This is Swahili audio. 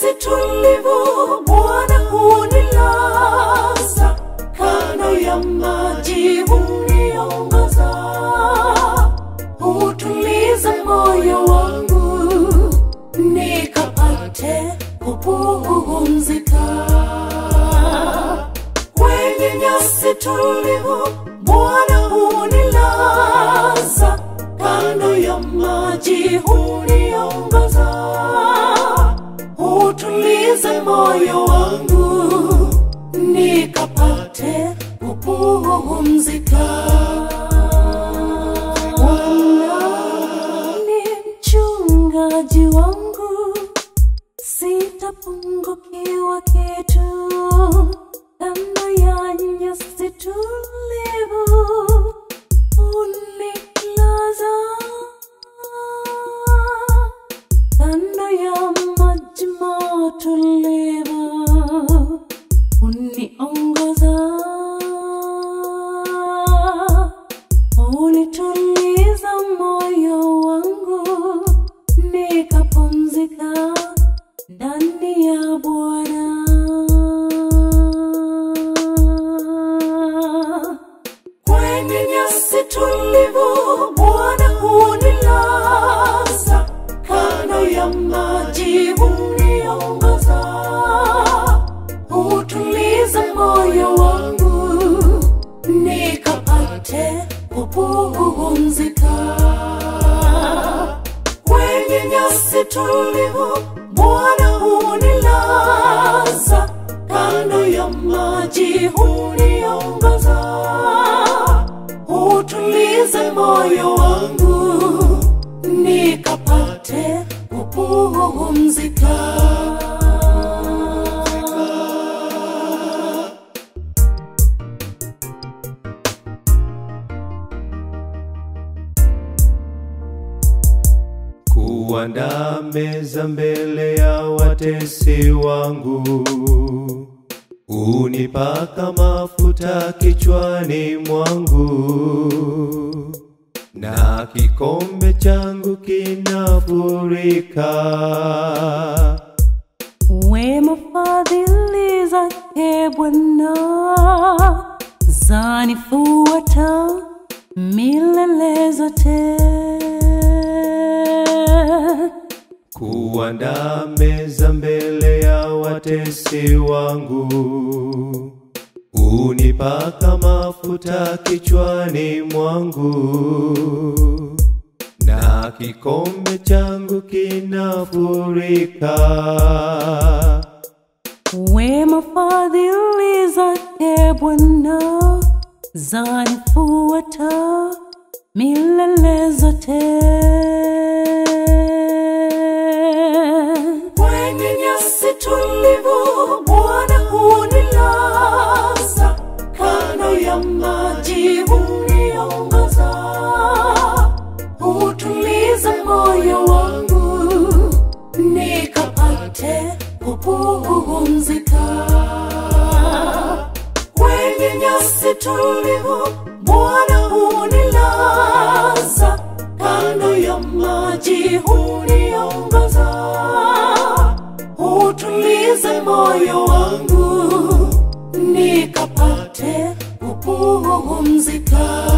nyasi tulivu, Bwana hunilaza kando ya maji, huniongoza, hutuliza moyo wangu, nikapate kupumzika kwenye nyasi tulivu, Bwana hunilaza kando ya maji, huniongoza, hutuliza moyo wangu, nikapate kupumzika. Bwana ni mchungaji wangu, sitapungukiwa kitu. Kando ya nyasi tulivu, unilaza kando ya maji matulivu, uniongoza, unituliza moyo wangu, nikapumzika ndani ya Bwana. Kwenye nyasi tulivu, Bwana hunilaza kando ya maji, huniongoza, hutuliza moyo wangu, nikapate kupumzika kwenye nyasi tulivu, Bwana hunilaza kando ya maji, huniongoza, hutuliza moyo wangu, nikapate kupumzika. kuandaa meza mbele ya watesi wangu, unipaka mafuta kichwani mwangu, na kikombe changu kinafurika. Wema fadhili zake Bwana zanifuata milele zote. kuandaa meza mbele ya watesi wangu, unipaka mafuta kichwani mwangu, na kikombe changu kinafurika. Wema fadhili zake Bwana zanifuata milele zote. Kwenye nyasi tulivu, Bwana hunilaza kando ya maji, huniongoza, hutuliza moyo wangu, nikapate kupumzika kwenye nyasi tulivu, Bwana hunilaza kando ya maji, huniongoza, hutuliza moyo wangu, nikapate kupumzika.